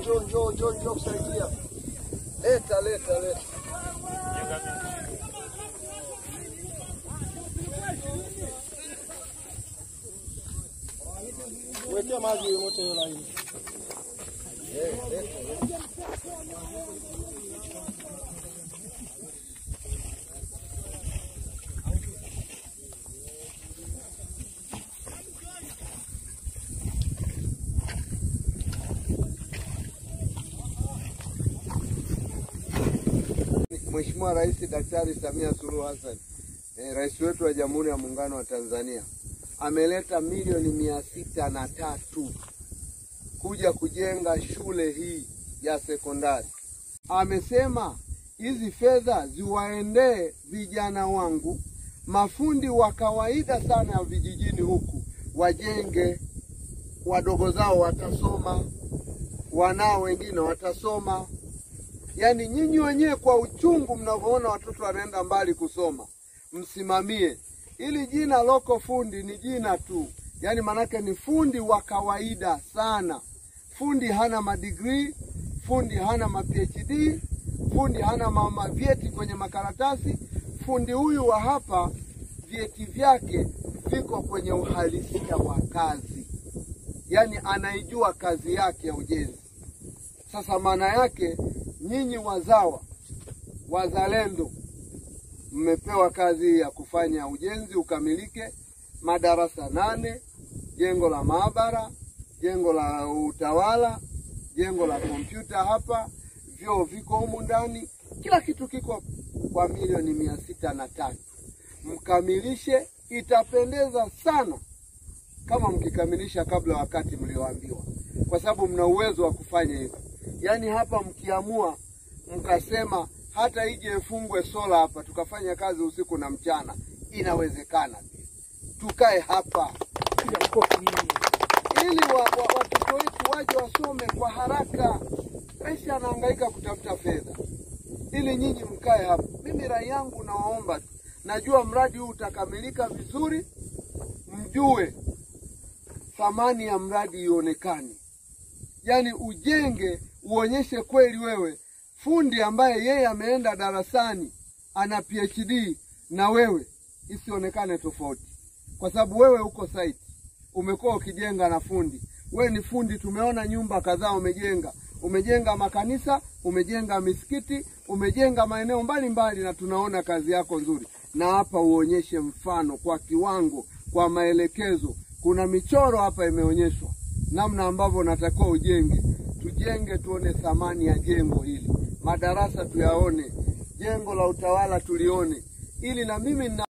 njoo njoo njoo njoo kusaidia. Leta leta leta. Wekea maji moto hiyo laini. Mheshimiwa Rais Daktari Samia Suluhu Hassan, eh, rais wetu wa Jamhuri ya Muungano wa Tanzania ameleta milioni mia sita na tatu kuja kujenga shule hii ya sekondari. Amesema hizi fedha ziwaendee vijana wangu, mafundi wa kawaida sana ya vijijini huku, wajenge, wadogo zao watasoma, wanao wengine watasoma. Yaani nyinyi wenyewe kwa uchungu mnavyoona watoto wanaenda mbali kusoma, msimamie. Ili jina loko fundi ni jina tu, yaani manake ni fundi wa kawaida sana. Fundi hana madigrii, fundi hana ma PhD, fundi hana mama vyeti kwenye makaratasi. Fundi huyu wa hapa vyeti vyake viko kwenye uhalisia wa kazi, yaani anaijua kazi yake ya ujenzi. Sasa maana yake nyinyi wazawa wazalendo, mmepewa kazi ya kufanya ujenzi ukamilike, madarasa nane, jengo la maabara, jengo la utawala, jengo la kompyuta hapa, vyoo viko humu ndani, kila kitu kiko kwa milioni mia sita na tatu. Mkamilishe, itapendeza sana kama mkikamilisha kabla wakati mlioambiwa, kwa sababu mna uwezo wa kufanya hivyo. Yaani hapa mkiamua mkasema hata ije ifungwe sola hapa tukafanya kazi usiku na mchana, inawezekana pia. Tukae hapa ili wa, wa, watoto wetu waje wasome kwa haraka. Rais anahangaika kutafuta fedha ili nyinyi mkae hapa. Mimi rai yangu nawaomba tu, najua mradi huu utakamilika vizuri, mjue thamani ya mradi ionekane, yaani ujenge, uonyeshe kweli wewe fundi ambaye yeye ameenda darasani ana PhD na wewe, isionekane tofauti, kwa sababu wewe uko site, umekuwa ukijenga na fundi. Wewe ni fundi, tumeona nyumba kadhaa umejenga, umejenga makanisa, umejenga misikiti, umejenga maeneo mbalimbali, na tunaona kazi yako nzuri. Na hapa uonyeshe mfano kwa kiwango, kwa maelekezo. Kuna michoro hapa imeonyeshwa namna ambavyo natakiwa ujenge. Tujenge tuone thamani ya jengo hili, madarasa tuyaone, jengo la utawala tulione, ili na mimi na